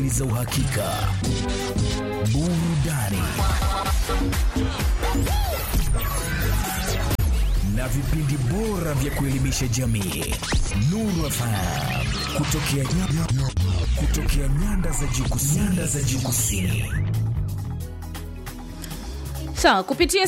habari za uhakika, burudani na vipindi bora vya kuelimisha jamii. Nuru FM kutokea, kutokea nyanda za juu kusini. Nyanda za juu kusini. Sawa, kupitia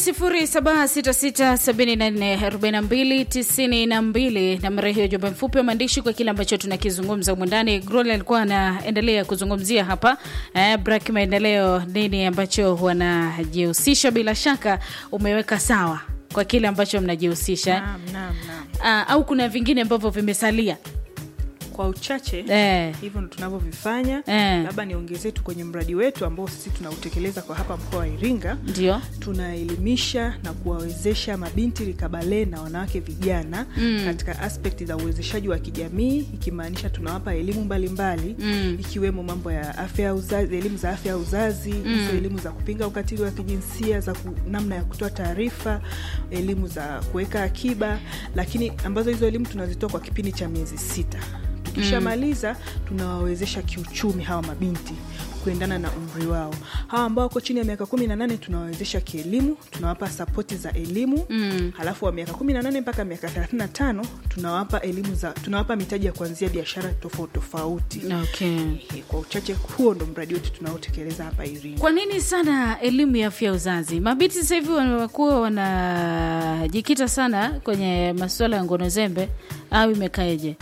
0766744292 nambari hiyo, jumbe mfupi wa maandishi kwa kile ambacho tunakizungumza humu ndani. Grol alikuwa anaendelea kuzungumzia hapa eh, Brak Maendeleo, nini ambacho wanajihusisha. Bila shaka umeweka sawa kwa kile ambacho mnajihusisha Naam, naam, naam. Ah, au kuna vingine ambavyo vimesalia Kwa uchache eh, hivyo ndo tunavyovifanya. Eh. Labda niongezee tu kwenye mradi wetu ambao sisi tunautekeleza kwa hapa mkoa wa Iringa. ndio Tunaelimisha na kuwawezesha mabinti rikabale na wanawake vijana Mm. katika aspekti za uwezeshaji wa kijamii, ikimaanisha tunawapa elimu mbalimbali Mm. ikiwemo mambo ya afya ya uzazi, elimu za afya ya uzazi hizo elimu za kupinga ukatili wa kijinsia, za ku, namna ya kutoa taarifa, elimu za kuweka akiba, lakini ambazo hizo elimu tunazitoa kwa kipindi cha miezi sita. Tukishamaliza tunawawezesha kiuchumi hawa mabinti kuendana na umri wao. Hawa ambao wako chini ya miaka kumi na nane tunawawezesha kielimu, tunawapa sapoti za elimu Mm. halafu wa miaka kumi na nane mpaka miaka thelathini na tano tunawapa elimu za tunawapa mitaji ya kuanzia biashara tofauti tofauti. okay. Eh, Kwa uchache huo ndo mradi wetu tunaotekeleza hapa Iringa. Kwa nini sana elimu ya afya ya uzazi? Mabinti sasa hivi wanakuwa wanajikita sana kwenye masuala ya ngono zembe, au imekaeje?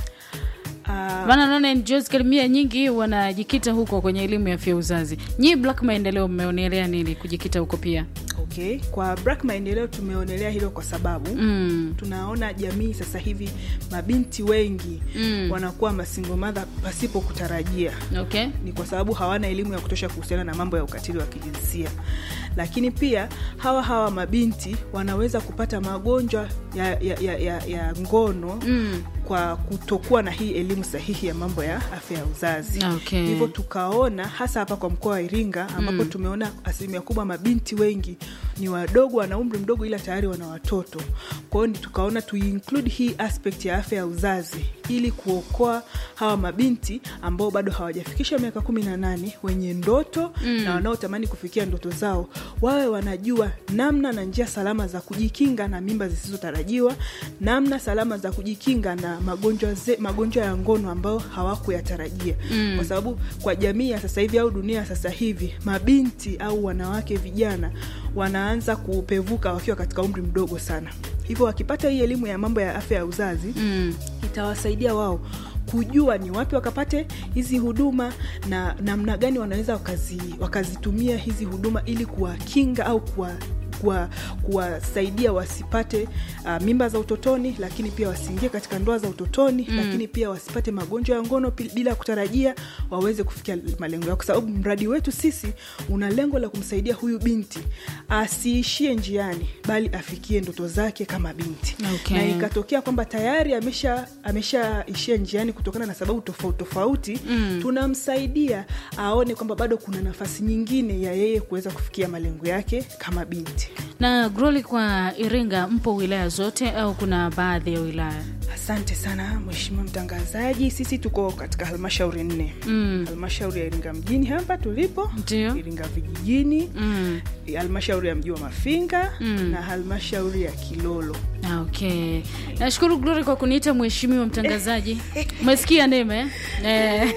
Ah, Maana naona NGOs kalimia nyingi wanajikita huko kwenye elimu ya afya ya uzazi. Nyi Black Maendeleo mmeonelea nini kujikita huko pia? okay. Kwa Black Maendeleo tumeonelea hilo kwa sababu Mm. tunaona jamii sasa hivi mabinti wengi Mm. wanakuwa masingo madha pasipo kutarajia Okay. ni kwa sababu hawana elimu ya kutosha kuhusiana na mambo ya ukatili wa kijinsia lakini pia hawa hawa mabinti wanaweza kupata magonjwa ya, ya, ya, ya, ya ngono Mm. kwa kutokuwa na hii elimu sahihi ya mambo ya afya ya uzazi Okay. hivyo tukaona hasa hapa kwa mkoa wa iringa ambapo tumeona asilimia kubwa mabinti wengi ni wadogo wana umri mdogo ila tayari wana watoto kwa hiyo ni tukaona tuinclude hii aspect ya afya ya uzazi ili kuokoa hawa mabinti ambao bado hawajafikisha miaka kumi na nane wenye ndoto na wanaotamani kufikia ndoto zao wawe wanajua namna na njia salama za kujikinga na mimba zisizotarajiwa namna salama za kujikinga na magonjwa, ze, magonjwa ya ngono ambayo hawakuyatarajia mm. kwa sababu kwa jamii ya sasa hivi au dunia ya sasa hivi mabinti au wanawake vijana wanaanza kupevuka wakiwa katika umri mdogo sana hivyo wakipata hii elimu ya mambo ya afya ya uzazi Mm. itawasaidia wao kujua ni wapi wakapate hizi huduma na namna gani wanaweza wakazi, wakazitumia hizi huduma ili kuwakinga au kuwa kuwa- kuwasaidia wasipate uh, mimba za utotoni lakini pia wasiingie katika ndoa za utotoni mm. lakini pia wasipate magonjwa ya ngono pi- bila kutarajia waweze kufikia malengo yao kwa sababu mradi wetu sisi una lengo la kumsaidia huyu binti asiishie njiani bali afikie ndoto zake kama binti Okay. na ikatokea kwamba tayari amesha ameshaishia njiani kutokana na sababu tofauti tofauti mm. tunamsaidia aone kwamba bado kuna nafasi nyingine ya yeye kuweza kufikia malengo yake kama binti Na Groli, kwa Iringa mpo wilaya zote au kuna baadhi ya wilaya? asante sana mheshimiwa mtangazaji sisi tuko katika halmashauri nne Mm. halmashauri ya iringa mjini hapa tulipo Ndio. iringa vijijini Mm. halmashauri ya mji wa mafinga Mm. na halmashauri ya kilolo Ah, Okay, nashukuru Glory kwa kuniita mheshimiwa mtangazaji. Umesikia Neema eh? Eh.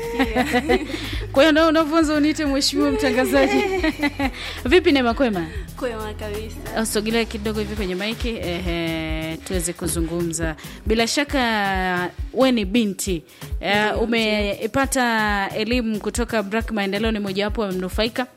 Kwa hiyo ndio unavyoanza uniite mheshimiwa mtangazaji. Vipi Neema, kwema? Kwema kabisa. Sogelea kidogo hivi kwenye maiki ehe, tuweze kuzungumza. Bila shaka we ni binti eh, umepata elimu kutoka Black Maendeleo, ni mojawapo wamenufaika.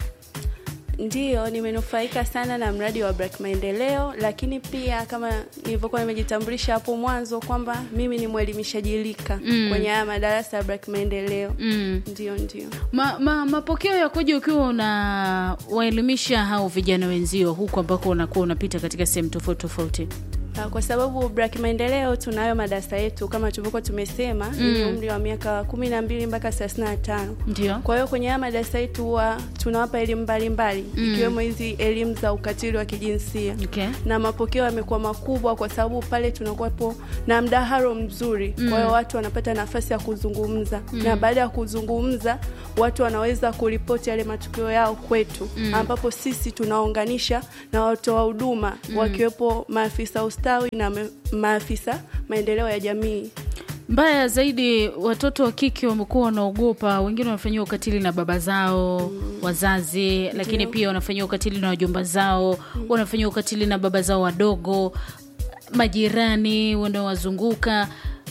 Ndiyo, nimenufaika sana na mradi wa Black Maendeleo, lakini pia kama nilivyokuwa nimejitambulisha hapo mwanzo kwamba mimi ni mwelimishaji lika Mm. kwenye haya madarasa ya Black Maendeleo. Mm. Ndio, ndio. Ma, ma, mapokeo yakoje ukiwa una waelimisha hao vijana wenzio huku ambako unakuwa unapita katika sehemu tofauti tofauti? Ah, kwa sababu Black Maendeleo tunayo madarasa yetu kama tulivyokuwa tumesema mm. ni umri wa miaka kumi na mbili mpaka thelathini na tano Ndio. kwa hiyo kwenye haya madarasa yetu huwa tunawapa elimu mbalimbali ikiwemo hizi elimu za ukatili wa kijinsia Okay. na mapokeo yamekuwa makubwa kwa sababu pale tunakuwepo na mdahalo mzuri kwa hiyo watu wanapata nafasi ya kuzungumza na baada ya kuzungumza watu wanaweza kuripoti yale matukio yao kwetu ambapo sisi tunaunganisha na watoa huduma wakiwepo maafisa ustawi na me- maafisa maendeleo ya jamii Mbaya zaidi, watoto wa kike wamekuwa wanaogopa, wengine wanafanyiwa ukatili na baba zao wazazi, lakini pia wanafanyiwa ukatili na wajomba zao, wanafanyiwa ukatili na baba zao wadogo, majirani wanaowazunguka,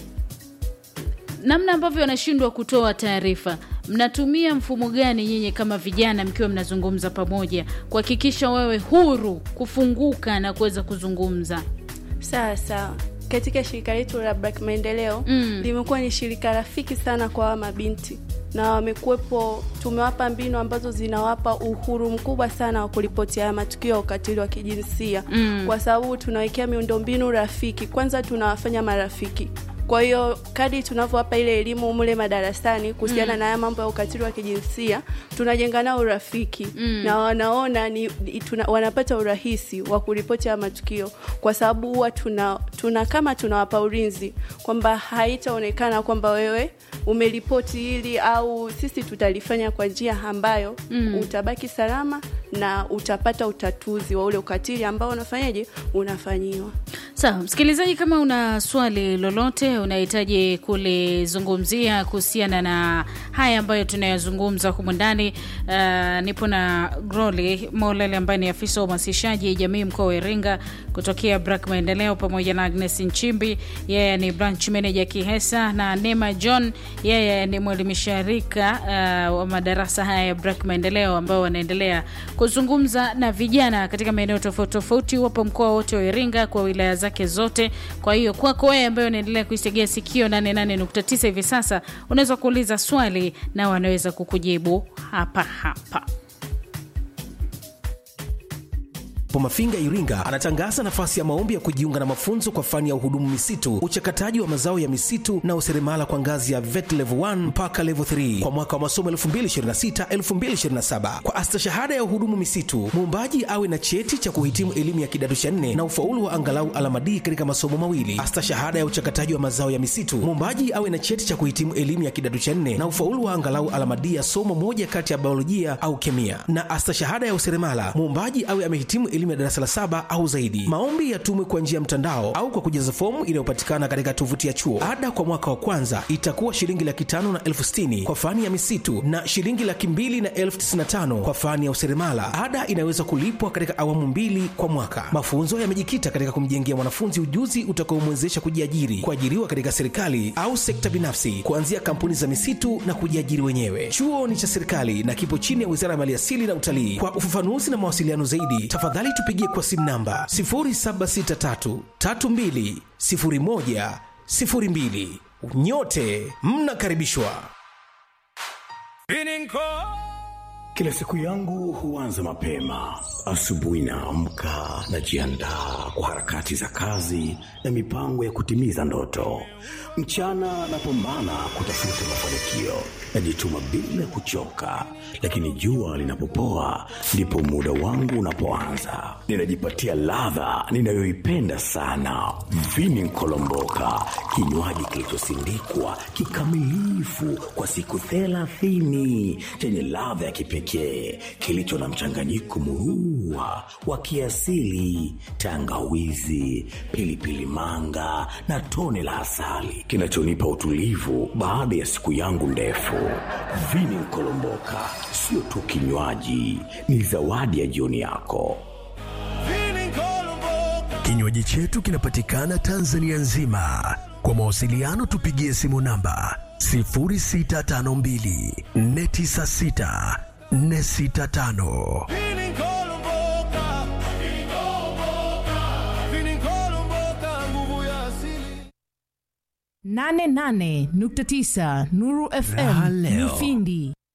namna ambavyo wanashindwa kutoa taarifa. Mnatumia mfumo gani nyinyi kama vijana mkiwa mnazungumza pamoja kuhakikisha wewe huru kufunguka na kuweza kuzungumza? sawa sawa katika shirika letu la Black Maendeleo Mm. limekuwa ni shirika rafiki sana kwa hawa mabinti na wamekuwepo, tumewapa mbinu ambazo zinawapa uhuru mkubwa sana wa kuripoti haya matukio ya ukatili wa kijinsia Mm. kwa sababu tunawekea miundombinu rafiki. Kwanza tunawafanya marafiki kwa hiyo kadi tunavyowapa ile elimu mule madarasani kuhusiana na haya mambo ya ukatili wa kijinsia tunajenga nao urafiki na wanaona ni, ni- tuna, wanapata urahisi wa kuripoti haya matukio kwa sababu huwa tuna, tuna kama tunawapa ulinzi kwamba haitaonekana kwamba wewe umeripoti hili au sisi tutalifanya kwa njia ambayo utabaki salama na utapata utatuzi wa ule ukatili ambao unafanyaje unafanyiwa Sawa, msikilizaji, kama una swali lolote unahitaji kulizungumzia kuhusiana na haya ambayo tunayazungumza humu ndani, uh, nipo na Groli Molele ambaye ni afisa wa uhamasishaji jamii mkoa wa Iringa kutokea Brak Maendeleo, pamoja na Agnes Nchimbi, yeye ni branch manager Kihesa, na Nema John, yeye ni mwelimisha rika uh, wa madarasa haya ya Brak Maendeleo ambao wanaendelea kuzungumza na vijana katika maeneo tofauti tofauti, wapo mkoa wote wa Iringa kwa wilaya zake zote. Kwa hiyo kwako wewe ambaye unaendelea kuitegea sikio 88.9 hivi sasa, unaweza kuuliza swali na wanaweza kukujibu hapa hapa. Po Mafinga Iringa anatangaza nafasi ya maombi ya kujiunga na mafunzo kwa fani ya uhudumu misitu, uchakataji wa mazao ya misitu na useremala kwa ngazi ya VET level 1 mpaka level 3 kwa mwaka wa masomo 2026-2027. Kwa astashahada ya uhudumu misitu, muombaji awe na cheti cha kuhitimu elimu ya kidato cha nne na ufaulu wa angalau alama D katika masomo mawili. Astashahada ya uchakataji wa mazao ya misitu, muombaji awe na cheti cha kuhitimu elimu ya kidato cha nne na ufaulu wa angalau alama D ya somo moja kati ya biolojia au kemia. Na astashahada ya useremala, muombaji awe amehitimu elimu ya darasa la saba au zaidi. Maombi yatumwe kwa njia ya mtandao au kwa kujaza fomu inayopatikana katika tovuti ya chuo. Ada kwa mwaka wa kwanza itakuwa shilingi laki tano na elfu sitini kwa fani ya misitu na shilingi laki mbili na elfu tisini na tano kwa fani ya useremala. Ada inaweza kulipwa katika awamu mbili kwa mwaka. Mafunzo yamejikita katika kumjengea mwanafunzi ujuzi utakaomwezesha kujiajiri, kuajiriwa katika serikali au sekta binafsi, kuanzia kampuni za misitu na kujiajiri wenyewe. Chuo ni cha serikali na kipo chini ya Wizara ya Maliasili na Utalii. Kwa ufafanuzi na mawasiliano zaidi, tafadhali tupigie kwa simu namba 0763320102. Nyote mnakaribishwa. Kila siku yangu huanza mapema. Asubuhi naamka, najiandaa kwa harakati za kazi na mipango ya kutimiza ndoto. Mchana napambana kutafuta mafanikio, najituma bila kuchoka, lakini jua linapopoa ndipo muda wangu unapoanza. Ninajipatia ladha ninayoipenda sana, vini nkolomboka, kinywaji kilichosindikwa kikamilifu kwa siku thelathini chenye ladha ya kipekee kilicho na mchanganyiko murua wa kiasili, tangawizi, pilipili manga na tone la asali kinachonipa utulivu baada ya siku yangu ndefu. Vini nkolomboka sio tu kinywaji, ni zawadi ya jioni yako. Kinywaji chetu kinapatikana Tanzania nzima. Kwa mawasiliano tupigie simu namba 0652 496 465. 88.9 Nuru FM Raha leo. Mufindi